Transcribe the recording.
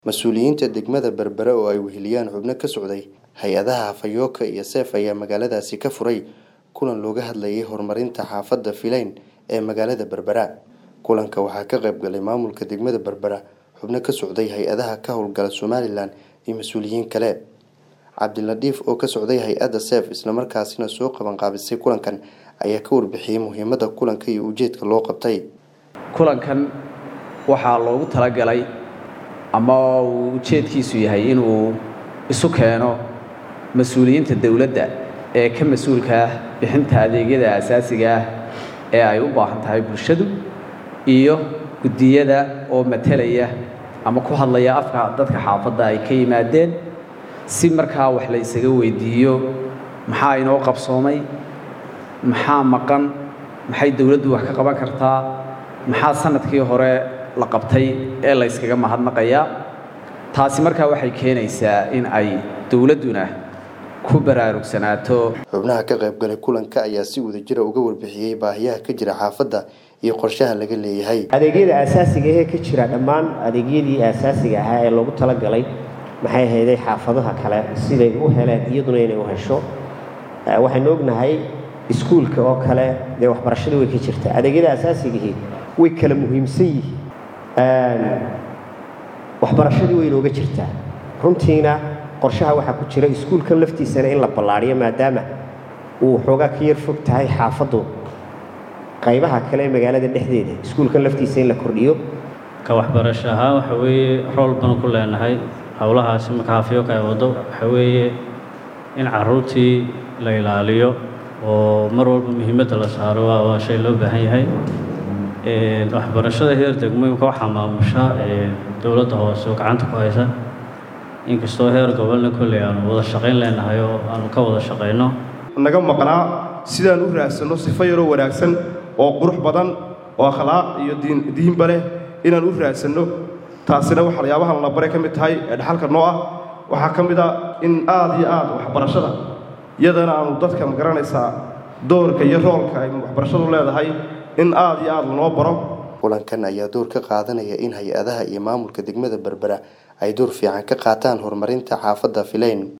Mas-uuliyiinta degmada Berbera oo ay weheliyaan xubno ka socday hay-adaha Fayooka iyo Seef ayaa magaaladaasi ka furay kulan looga hadlayay horumarinta xaafadda Fileyn ee magaalada Berbera. Kulanka waxaa ka qayb galay maamulka degmada Berbera, xubno ka socday hay-adaha ka howlgala Somalilan iyo mas-uuliyiin kale. Cabdilatiif oo ka socday hay-adda Seef isla markaasina soo qaban qaabisay kulankan ayaa ka warbixiyay muhiimadda kulanka iyo ujeedka loo qabtay. kulankan waxaa loogu talagalay ama uu ujeedkiisu yahay inuu isu keeno mas-uuliyiinta dowladda ee ka mas-uulka ah bixinta adeegyada asaasiga ah ee ay u baahan tahay bulshadu iyo guddiyada oo matalaya ama ku hadlaya afka dadka xaafadda ay ka yimaadeen si markaa wax la isaga weydiiyo maxaa inoo qabsoomay maxaa maqan maxay dowladdu wax ka qaban kartaa maxaa sanadkii hore la qabtay ee la yskaga mahadnaqayaa taasi markaa waxay keenaysaa in ay dowladduna ku baraarugsanaato xubnaha ka qayb galay kulanka ayaa si wadajira uga warbixiyey baahiyaha ka jira xaafadda iyo qorshaha laga leeyahay adeegyada asaasiga ahee ka jira dhammaan adeegyadii asaasiga ahaa ee loogu talagalay maxay ahayday xaafadaha kale siday u heleen iyaduna inay u hesho waxaynu ognahay iskuulka oo kale dee waxbarashada way ka jirtaa adeegyada asaasigihii way kala muhiimsan yihiin waxbarashadii way inooga jirtaa runtiina qorshaha waxaa ku jira iskuulkan laftiisana in la ballaadhiyo maadaama uu xoogaa ka yar fog tahay xaafaddu qaybaha kale ee magaalada dhexdeeda iskuulkan laftiisa in la kordhiyo ka waxbarasho ahaan waxa weeye rool banu ku leenahay howlahaasi marka hafyooka ay waddo waxa weeye in carruurtii la ilaaliyo oo mar walba muhiimadda la saaro waa shay loo baahan yahay waxbarashada heer degmooyinka waxaa maamusha dowladda hoose oo gacanta ku haysa inkastoo heer gobolna kolley aanu wada shaqayn leenahay oo aanu ka wada shaqayno naga maqnaa sidaan u raadsanno sifo yaroo wanaagsan oo qurux badan oo akhlaaq iyo diinba leh inaan u raadsanno taasina waxyaabahan la bare ka mid tahay ee dhaxalka noo ah waxaa ka mid a in aad iyo aad waxbarashada iyadana aanu dadka magaranaysaa doorka iyo roolka ay waxbarashadu leedahay in aad iyo aad lanoo baro kulankan ayaa door ka qaadanaya in hay-adaha iyo maamulka degmada berbera ay door fiican ka qaataan horumarinta xaafadda fileyn